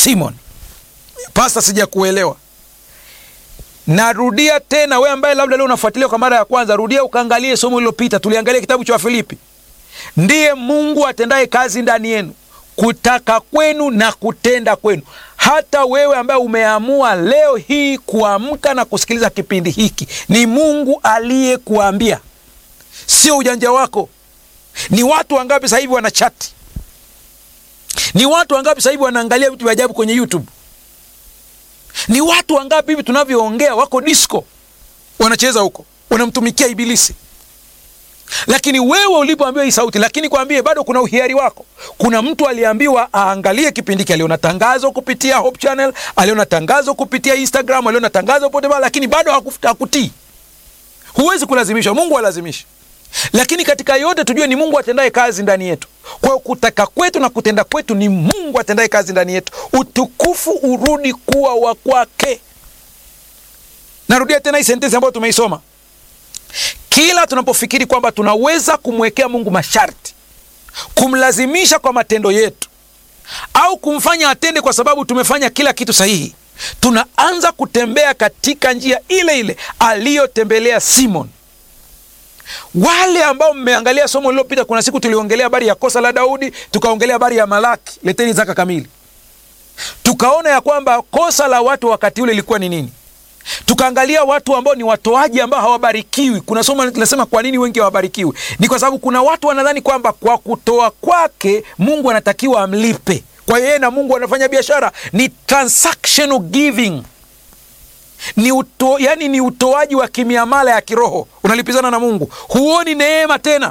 Simon. Pasta, sijakuelewa. Narudia tena, wewe ambaye labda leo unafuatilia kwa mara ya kwanza, rudia ukaangalie somo lililopita. Tuliangalia kitabu cha Wafilipi. Ndiye Mungu atendaye kazi ndani yenu kutaka kwenu na kutenda kwenu. Hata wewe ambaye umeamua leo hii kuamka na kusikiliza kipindi hiki, ni Mungu aliyekuambia, sio ujanja wako. Ni watu wangapi sasa hivi wanachati? Ni watu wangapi sasa hivi wanaangalia vitu vya ajabu kwenye YouTube? Ni watu wangapi hivi tunavyoongea wako disco, wanacheza huko, wanamtumikia Ibilisi lakini wewe ulipoambiwa hii sauti, lakini kwambie bado kuna uhiari wako. Kuna mtu aliambiwa aangalie kipindi hiki, aliona tangazo kupitia Hope Channel, aliona tangazo kupitia Instagram, aliona tangazo pote pale, lakini bado hakutii. Huwezi kulazimishwa, Mungu halazimishi. Lakini katika yote tujue ni Mungu atendaye kazi ndani yetu. Kwa hiyo kutaka kwetu na kutenda kwetu ni Mungu atendaye kazi ndani yetu, utukufu urudi kuwa wa kwake. Narudia tena hii sentensi ambayo tumeisoma kila tunapofikiri kwamba tunaweza kumwekea Mungu masharti, kumlazimisha kwa matendo yetu, au kumfanya atende kwa sababu tumefanya kila kitu sahihi, tunaanza kutembea katika njia ile ile aliyotembelea Simon. Wale ambao mmeangalia somo lililopita, kuna siku tuliongelea habari ya kosa la Daudi, tukaongelea habari ya Malaki, leteni zaka kamili, tukaona ya kwamba kosa la watu wakati ule ilikuwa ni nini tukaangalia watu ambao ni watoaji ambao hawabarikiwi. Kuna somo linasema kwa nini wengi hawabarikiwi. Ni kwa sababu kuna watu wanadhani kwamba kwa kutoa kwake Mungu anatakiwa amlipe. Kwa hiyo yeye na Mungu wanafanya biashara, ni transactional giving, ni uto, yani ni utoaji wa kimiamala ya kiroho, unalipizana na Mungu. Huoni neema tena,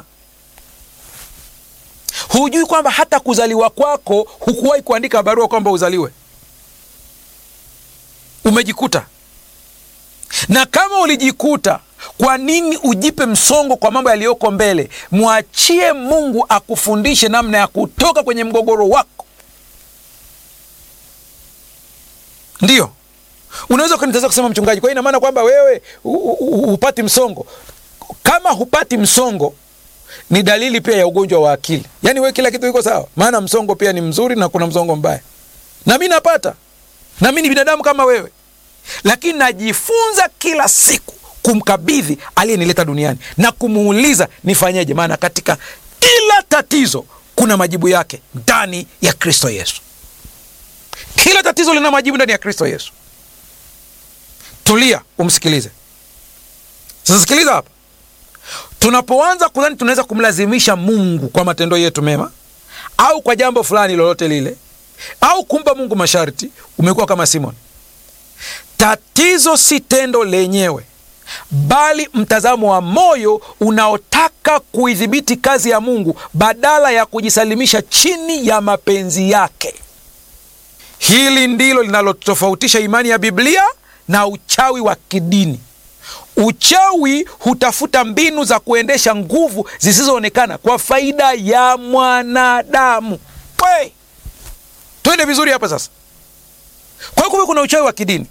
hujui kwamba hata kuzaliwa kwako hukuwahi kuandika barua kwamba uzaliwe, umejikuta na kama ulijikuta, kwa nini ujipe msongo kwa mambo yaliyoko mbele? Mwachie Mungu akufundishe namna ya kutoka kwenye mgogoro wako. Ndiyo unaweza ukanitazama kusema, mchungaji, kwa hiyo ina maana kwamba wewe hupati msongo? Kama hupati msongo, ni dalili pia ya ugonjwa wa akili. Yaani wewe kila kitu iko sawa, maana msongo pia ni mzuri na kuna msongo mbaya, na mi napata, na mi ni binadamu kama wewe lakini najifunza kila siku kumkabidhi aliyenileta duniani na kumuuliza nifanyeje, maana katika kila tatizo kuna majibu yake ndani ya Kristo Yesu. Kila tatizo lina majibu ndani ya Kristo Yesu. Tulia umsikilize. Sasa sikiliza hapa, tunapoanza kudhani tunaweza kumlazimisha Mungu kwa matendo yetu mema au kwa jambo fulani lolote lile au kumpa Mungu masharti, umekuwa kama Simoni. Tatizo si tendo lenyewe, bali mtazamo wa moyo unaotaka kuidhibiti kazi ya Mungu badala ya kujisalimisha chini ya mapenzi yake. Hili ndilo linalotofautisha imani ya Biblia na uchawi wa kidini. Uchawi hutafuta mbinu za kuendesha nguvu zisizoonekana kwa faida ya mwanadamu. We, twende vizuri hapa sasa. Kwa hiyo kumbe kuna uchawi wa kidini.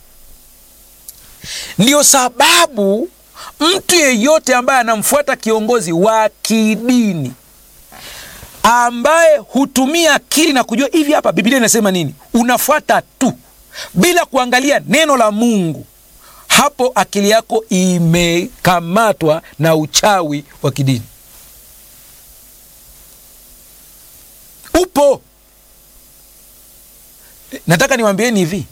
Ndiyo sababu mtu yeyote ambaye anamfuata kiongozi wa kidini ambaye hutumia akili na kujua hivi, hapa Biblia inasema nini, unafuata tu bila kuangalia neno la Mungu, hapo akili yako imekamatwa na uchawi wa kidini. Upo. Nataka niwaambieni hivi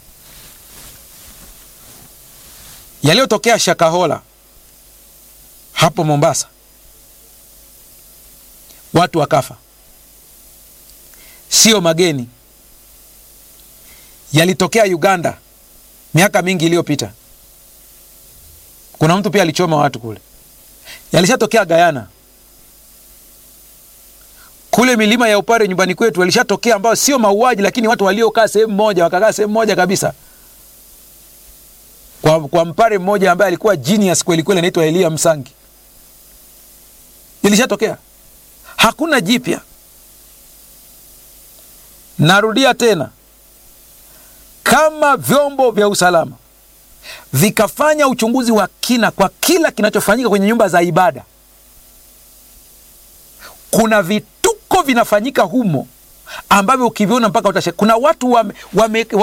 yaliyotokea Shakahola hapo Mombasa, watu wakafa, sio mageni. Yalitokea Uganda miaka mingi iliyopita, kuna mtu pia alichoma watu kule. Yalishatokea Gayana kule milima ya Upare nyumbani kwetu, yalishatokea ambayo sio mauaji, lakini watu waliokaa sehemu moja wakakaa sehemu moja kabisa kwa, kwa mpare mmoja ambaye alikuwa genius kweli kweli, anaitwa Elia Msangi. Ilishatokea, hakuna jipya. Narudia tena, kama vyombo vya usalama vikafanya uchunguzi wa kina kwa kila kinachofanyika kwenye nyumba za ibada, kuna vituko vinafanyika humo ambavyo ukiviona mpaka utashe. Kuna watu wame, wame,